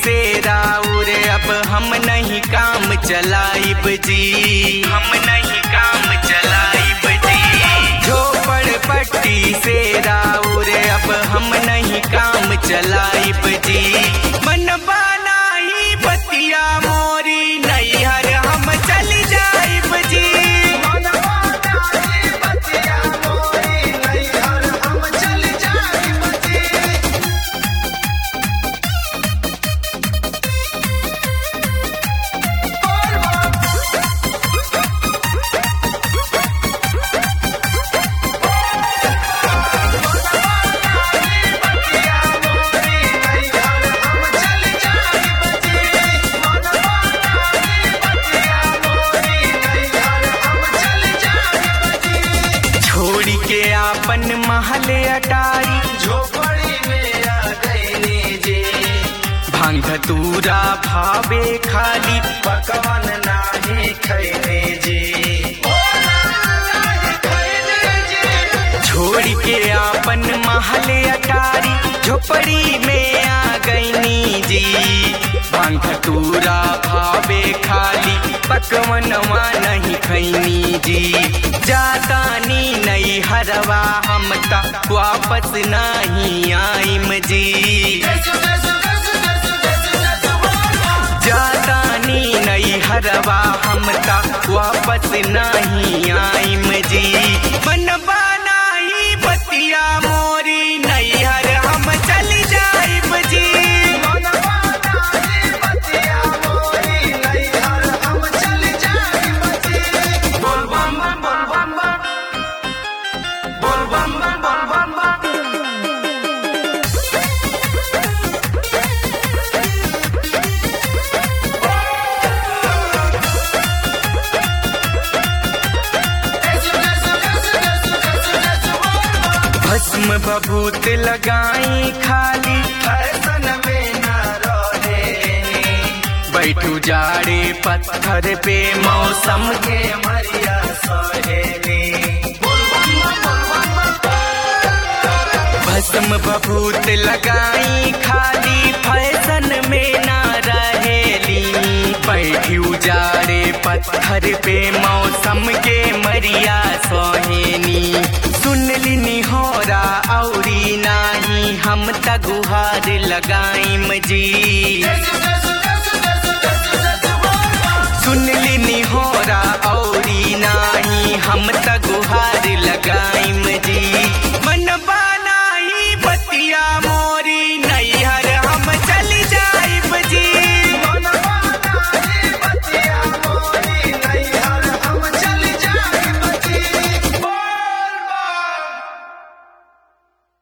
से राउर अब हम नहीं काम चलाइब जी हम नहीं काम चलाइब जी झोपड़ पट्टी से राउर अब हम नहीं काम चलाइब जी मन बनाई बतिया मोरी नैहर हम चल जाइब जी छोड़ के आपन महल अटारी झोपड़ी में आ गईनी जी भांग धतूरा भावे खाली पकवान नाही खैने जी छोड़ के आपन महल अटारी झोपड़ी में आ गईनी जी भांग धतूरा भावे खाली पकवनवा नहीं खैनी जी जातानी नहीं हरवा हम तक वापस नहीं आइम जी जातानी नहीं हरवा हम तक वापस नहीं आइम जी मन बनाई बतिया मोरी नैहर हम चल जाइब जी बोल बम बम बोल बम बम बोल बम बम बोल बम बम भस्म बभूत लगाई खाली फैशन में न रहेनी बैठू जाड़े पत्थर पे मौसम के मरिया सहेली बोल बम बम बोल बम बम भस्म बभूत लगाई खाली फैशन में ना रहेली बैठी उजाड़े पत्थर पे मौसम के मरिया सोहेनी सुन लिनी होरा औरी नाही हम तगुहार लगाइम जी